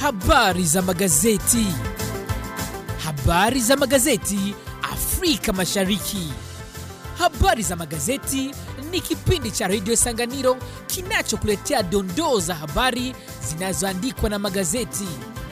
Habari za magazeti. Habari za magazeti Afrika Mashariki. Habari za magazeti ni kipindi cha redio Sanganiro kinachokuletea dondoo za habari zinazoandikwa na magazeti.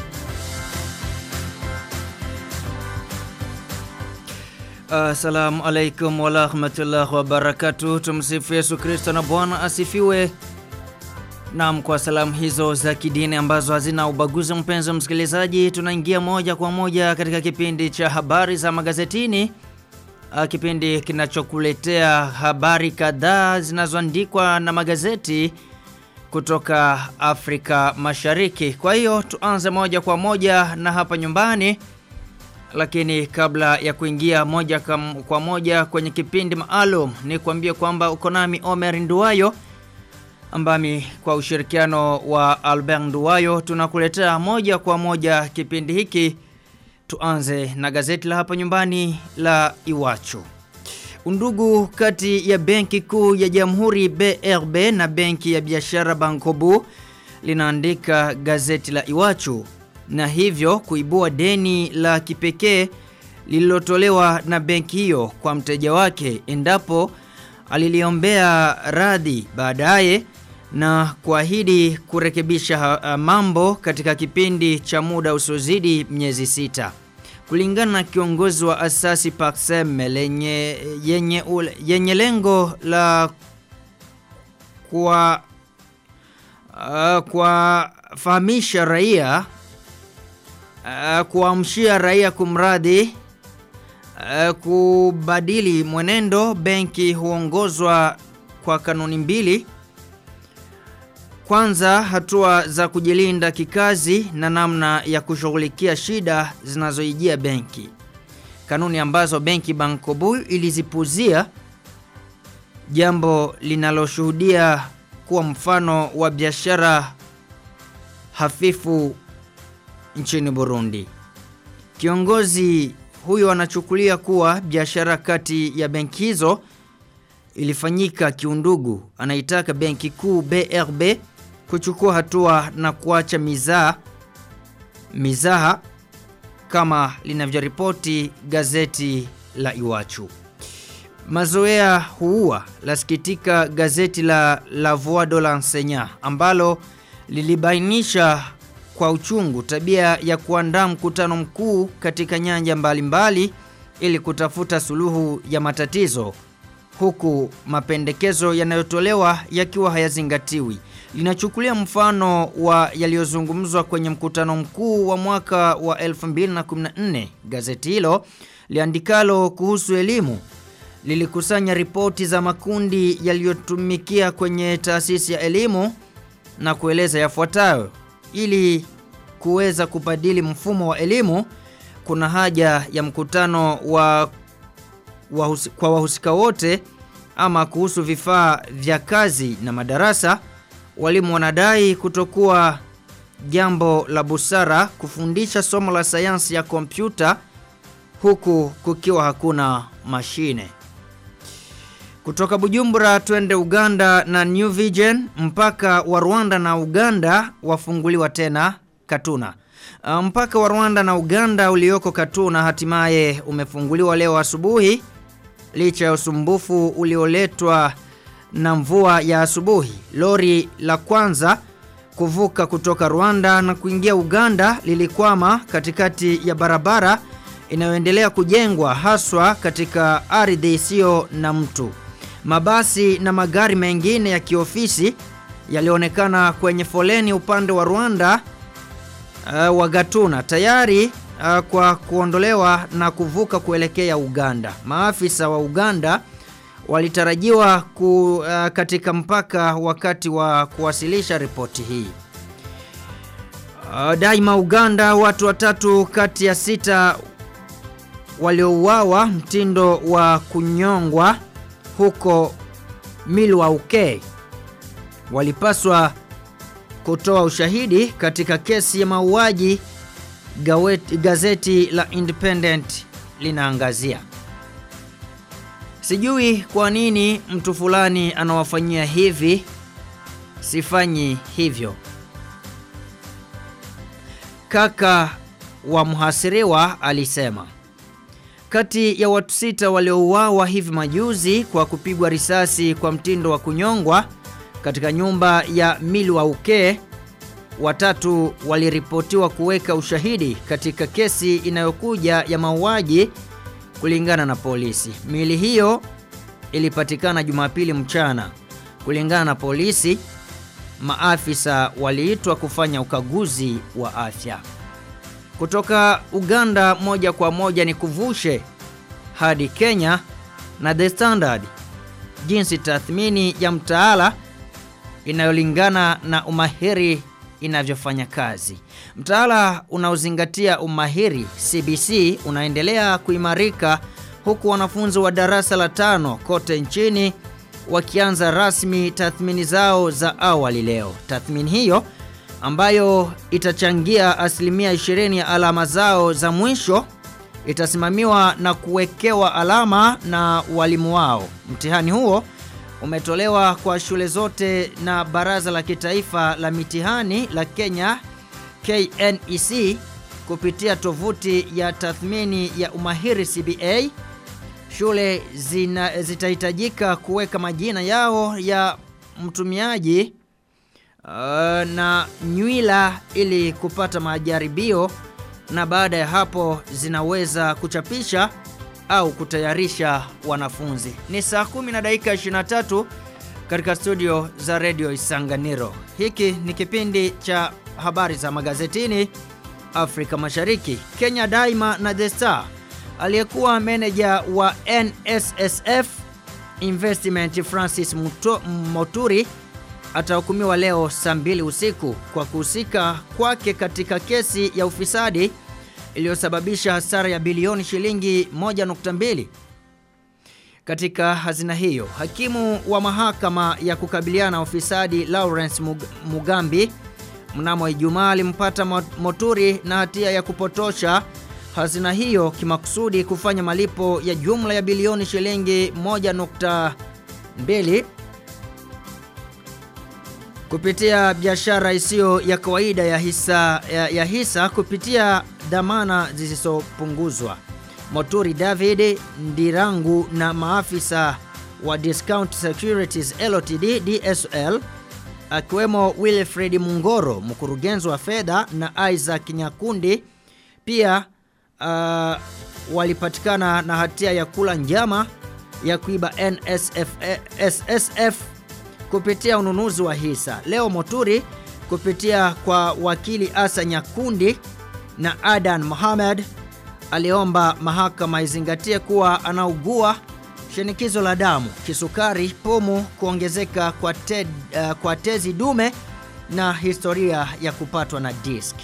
Assalamu alaikum warahmatullahi wabarakatuh. Tumsifu Yesu Kristo na Bwana asifiwe. Naam, kwa salamu hizo za kidini ambazo hazina ubaguzi, mpenzi msikilizaji, tunaingia moja kwa moja katika kipindi cha habari za magazetini, Ah, kipindi kinachokuletea habari kadhaa zinazoandikwa na magazeti kutoka Afrika Mashariki. Kwa hiyo tuanze moja kwa moja na hapa nyumbani lakini kabla ya kuingia moja kam- kwa moja kwenye kipindi maalum ni kuambia kwamba uko nami Omer Nduwayo ambami kwa ushirikiano wa Albert Nduwayo tunakuletea moja kwa moja kipindi hiki. Tuanze na gazeti la hapa nyumbani la Iwachu. Undugu kati ya Benki Kuu ya Jamhuri BRB na Benki ya Biashara Bankobu linaandika gazeti la Iwachu na hivyo kuibua deni la kipekee lililotolewa na benki hiyo kwa mteja wake endapo aliliombea radhi baadaye na kuahidi kurekebisha ha- mambo katika kipindi cha muda usiozidi miezi sita. Kulingana na kiongozi wa asasi Paxem lenye yenye, ule- yenye lengo la kwa uh, kuwafahamisha raia uh, kuamshia raia kumradhi uh, kubadili mwenendo benki huongozwa kwa kanuni mbili kwanza hatua za kujilinda kikazi na namna ya kushughulikia shida zinazoijia benki kanuni ambazo benki bankobu ilizipuzia jambo linaloshuhudia kuwa mfano wa biashara hafifu nchini Burundi. Kiongozi huyo anachukulia kuwa biashara kati ya benki hizo ilifanyika kiundugu. Anaitaka benki kuu BRB kuchukua hatua na kuacha mizaa mizaha kama linavyoripoti gazeti la Iwachu. Mazoea huua lasikitika gazeti la La Voix de l'Enseignant ambalo lilibainisha kwa uchungu tabia ya kuandaa mkutano mkuu katika nyanja mbalimbali mbali, ili kutafuta suluhu ya matatizo huku mapendekezo yanayotolewa yakiwa hayazingatiwi. Linachukulia mfano wa yaliyozungumzwa kwenye mkutano mkuu wa mwaka wa 2014. Gazeti hilo liandikalo kuhusu elimu lilikusanya ripoti za makundi yaliyotumikia kwenye taasisi ya elimu na kueleza yafuatayo ili kuweza kubadili mfumo wa elimu kuna haja ya mkutano wa wahusi, kwa wahusika wote ama kuhusu vifaa vya kazi na madarasa walimu wanadai kutokuwa jambo la busara kufundisha somo la sayansi ya kompyuta huku kukiwa hakuna mashine kutoka Bujumbura twende Uganda na New Vision mpaka wa Rwanda na Uganda wafunguliwa tena Katuna. Uh, Mpaka wa Rwanda na Uganda ulioko Katuna hatimaye umefunguliwa leo asubuhi licha ya usumbufu ulioletwa na mvua ya asubuhi. Lori la kwanza kuvuka kutoka Rwanda na kuingia Uganda lilikwama katikati ya barabara inayoendelea kujengwa haswa katika ardhi isiyo na mtu. Mabasi na magari mengine ya kiofisi yalionekana kwenye foleni upande wa Rwanda uh, wa Gatuna tayari uh, kwa kuondolewa na kuvuka kuelekea Uganda. Maafisa wa Uganda walitarajiwa ku, uh, katika mpaka wakati wa kuwasilisha ripoti hii. Uh, daima Uganda watu watatu kati ya sita waliouawa mtindo wa kunyongwa huko Milwaukee walipaswa kutoa ushahidi katika kesi ya mauaji gawet- gazeti la Independent linaangazia. Sijui kwa nini mtu fulani anawafanyia hivi, sifanyi hivyo. kaka wa mhasiriwa alisema kati ya watu sita waliouawa hivi majuzi kwa kupigwa risasi kwa mtindo wa kunyongwa katika nyumba ya Milwaukee, watatu waliripotiwa kuweka ushahidi katika kesi inayokuja ya mauaji kulingana na polisi. Miili hiyo ilipatikana Jumapili mchana. Kulingana na polisi, maafisa waliitwa kufanya ukaguzi wa afya. Kutoka Uganda moja kwa moja ni kuvushe hadi Kenya na The Standard jinsi tathmini ya mtaala inayolingana na umahiri inavyofanya kazi. Mtaala unaozingatia umahiri CBC unaendelea kuimarika huku wanafunzi wa darasa la tano kote nchini wakianza rasmi tathmini zao za awali leo. Tathmini hiyo ambayo itachangia asilimia 20 ya alama zao za mwisho itasimamiwa na kuwekewa alama na walimu wao. Mtihani huo umetolewa kwa shule zote na Baraza la Kitaifa la Mitihani la Kenya KNEC kupitia tovuti ya tathmini ya umahiri CBA. Shule zina, zitahitajika kuweka majina yao ya mtumiaji uh, na nywila ili kupata majaribio na baada ya hapo zinaweza kuchapisha au kutayarisha wanafunzi. Ni saa 10 na dakika 23 katika studio za Radio Isanganiro. Hiki ni kipindi cha habari za magazetini Afrika Mashariki. Kenya Daima na The Star aliyekuwa meneja wa NSSF Investment Francis Muto, Moturi atahukumiwa leo saa mbili usiku kwa kuhusika kwake katika kesi ya ufisadi iliyosababisha hasara ya bilioni shilingi 1.2 katika hazina hiyo. Hakimu wa mahakama ya kukabiliana na ufisadi Lawrence Mug Mugambi mnamo Ijumaa alimpata Moturi na hatia ya kupotosha hazina hiyo kimakusudi kufanya malipo ya jumla ya bilioni shilingi 1.2 kupitia biashara isiyo ya kawaida ya hisa, ya, ya hisa kupitia dhamana zisizopunguzwa. Moturi David Ndirangu na maafisa wa Discount Securities Ltd DSL akiwemo Wilfred Mungoro mkurugenzi wa fedha na Isaac Nyakundi pia uh, walipatikana na hatia ya kula njama ya kuiba NSF, SSF kupitia ununuzi wa hisa. Leo Moturi kupitia kwa wakili Asa Nyakundi na Adan Mohamed aliomba mahakama izingatie kuwa anaugua shinikizo la damu, kisukari, pumu, kuongezeka kwa, te, uh, kwa tezi dume na historia ya kupatwa na diski.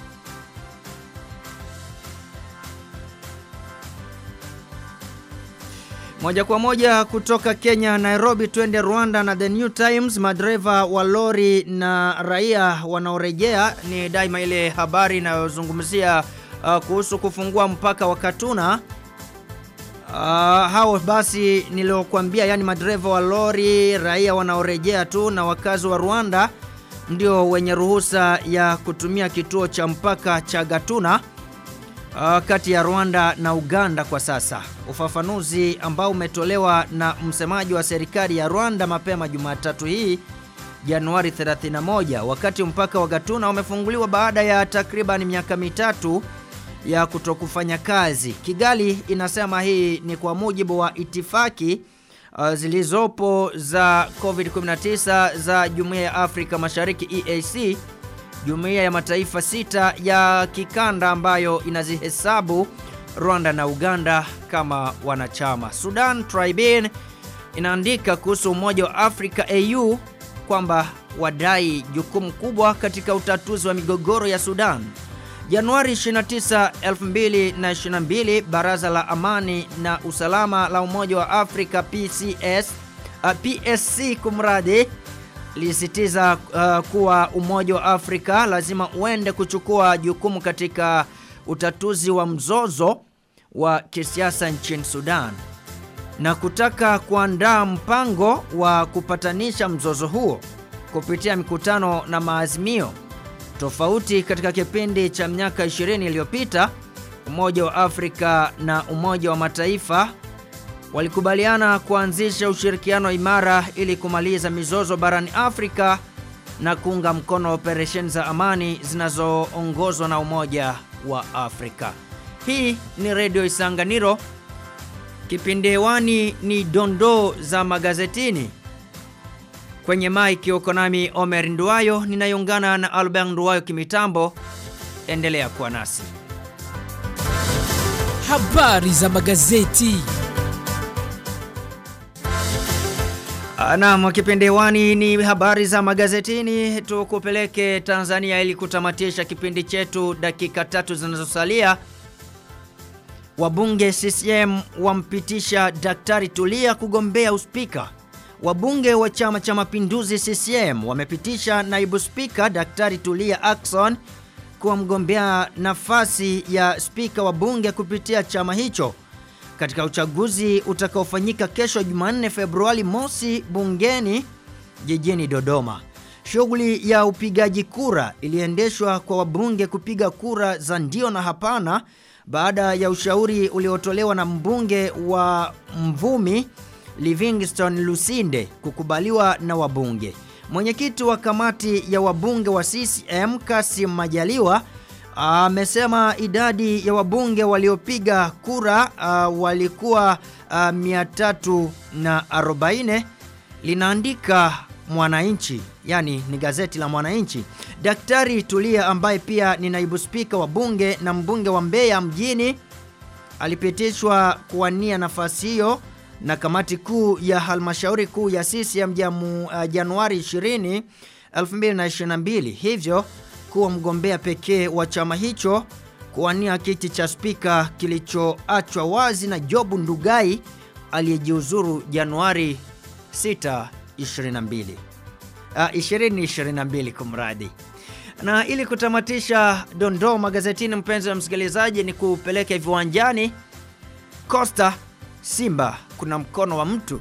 Moja kwa moja kutoka Kenya Nairobi twende Rwanda na The New Times madereva wa lori na raia wanaorejea ni daima ile habari inayozungumzia uh, kuhusu kufungua mpaka wa Katuna uh, hao basi niliokuambia yani madereva wa lori raia wanaorejea tu na wakazi wa Rwanda ndio wenye ruhusa ya kutumia kituo cha mpaka cha Gatuna uh, kati ya Rwanda na Uganda kwa sasa. Ufafanuzi ambao umetolewa na msemaji wa serikali ya Rwanda mapema Jumatatu hii Januari 31 wakati mpaka wa Gatuna umefunguliwa baada ya takriban miaka mitatu ya kutokufanya kazi. Kigali inasema hii ni kwa mujibu wa itifaki uh, zilizopo za COVID-19 za Jumuiya ya Afrika Mashariki EAC jumuiya ya mataifa sita ya kikanda ambayo inazihesabu Rwanda na Uganda kama wanachama. Sudan Tribune inaandika kuhusu Umoja wa Afrika AU kwamba wadai jukumu kubwa katika utatuzi wa migogoro ya Sudan. Januari 29, 2022 Baraza la Amani na Usalama la Umoja wa Afrika PCS, uh, PSC kumradi lisitiza uh, kuwa Umoja wa Afrika lazima uende kuchukua jukumu katika utatuzi wa mzozo wa kisiasa nchini Sudan na kutaka kuandaa mpango wa kupatanisha mzozo huo kupitia mikutano na maazimio Tofauti katika kipindi cha miaka 20 iliyopita, Umoja wa Afrika na Umoja wa Mataifa walikubaliana kuanzisha ushirikiano imara ili kumaliza mizozo barani Afrika na kuunga mkono operesheni za amani zinazoongozwa na Umoja wa Afrika. Hii ni Redio Isanganiro. Kipindi hewani ni dondoo za magazetini. Kwenye maiki uko nami Omer Nduwayo, ninayoungana na Albert Nduwayo kimitambo. Endelea kuwa nasi. Habari za magazeti. Naam, kipindi hewani ni habari za magazetini. Tukupeleke Tanzania ili kutamatisha kipindi chetu dakika tatu zinazosalia. Wabunge CCM wampitisha Daktari Tulia kugombea uspika. Wabunge wa Chama cha Mapinduzi CCM wamepitisha naibu spika Daktari Tulia Ackson kuwa mgombea nafasi ya spika wa bunge kupitia chama hicho katika uchaguzi utakaofanyika kesho Jumanne Februari mosi bungeni jijini Dodoma. Shughuli ya upigaji kura iliendeshwa kwa wabunge kupiga kura za ndio na hapana baada ya ushauri uliotolewa na mbunge wa Mvumi Livingstone Lusinde kukubaliwa na wabunge. Mwenyekiti wa kamati ya wabunge wa CCM Kasim Majaliwa amesema idadi ya wabunge waliopiga kura uh, walikuwa uh, 340 linaandika Mwananchi, yani ni gazeti la Mwananchi. Daktari Tulia ambaye pia ni naibu spika wa bunge na mbunge wa Mbeya mjini alipitishwa kuwania nafasi hiyo na kamati kuu ya halmashauri kuu ya CCM jamu, uh, Januari 20 2022 hivyo kuwa mgombea pekee wa chama hicho kuwania kiti cha spika kilichoachwa wazi na Jobu Ndugai aliyejiuzuru Januari 6 22 uh, 2022 kumradi. Na ili kutamatisha dondoo magazetini, mpenzi wa msikilizaji, ni kupeleke viwanjani. Costa Simba kuna mkono wa mtu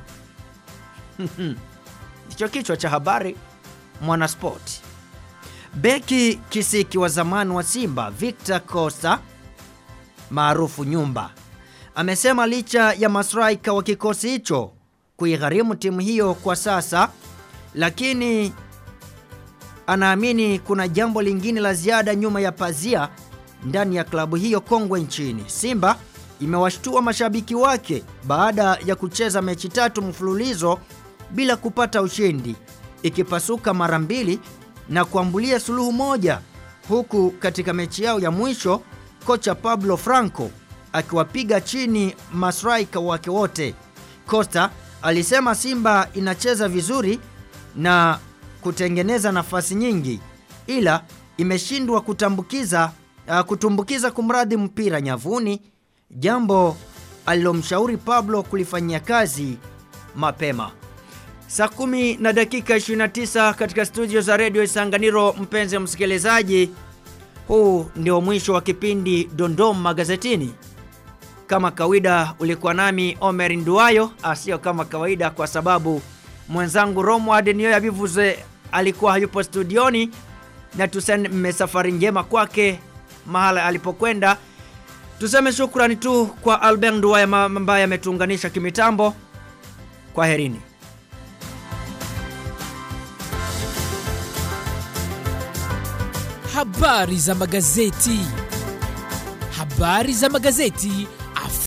ndicho kichwa cha habari Mwanaspoti. Beki kisiki wa zamani wa Simba Victor Costa maarufu Nyumba amesema licha ya mastraika wa kikosi hicho kuigharimu timu hiyo kwa sasa, lakini anaamini kuna jambo lingine la ziada nyuma ya pazia ndani ya klabu hiyo kongwe nchini. Simba imewashtua mashabiki wake baada ya kucheza mechi tatu mfululizo bila kupata ushindi, ikipasuka mara mbili na kuambulia suluhu moja, huku katika mechi yao ya mwisho kocha Pablo Franco akiwapiga chini masraika wake wote. Costa alisema Simba inacheza vizuri na kutengeneza nafasi nyingi, ila imeshindwa kutambukiza uh, kutumbukiza kumradhi mpira nyavuni, jambo alilomshauri Pablo kulifanyia kazi mapema. Saa kumi na dakika 29 katika studio za redio Isanganiro. Mpenzi msikilizaji, huu ndio mwisho wa kipindi Dondom Magazetini. Kama kawaida, ulikuwa nami Omer Nduwayo, asio kama kawaida kwa sababu mwenzangu Romward Nioya Bivuze alikuwa hayupo studioni, na tuseme safari njema kwake mahala alipokwenda. Tuseme shukrani tu kwa Albert Nduwayo ambaye ametuunganisha kimitambo. Kwa herini. Habari za magazeti. Habari za magazeti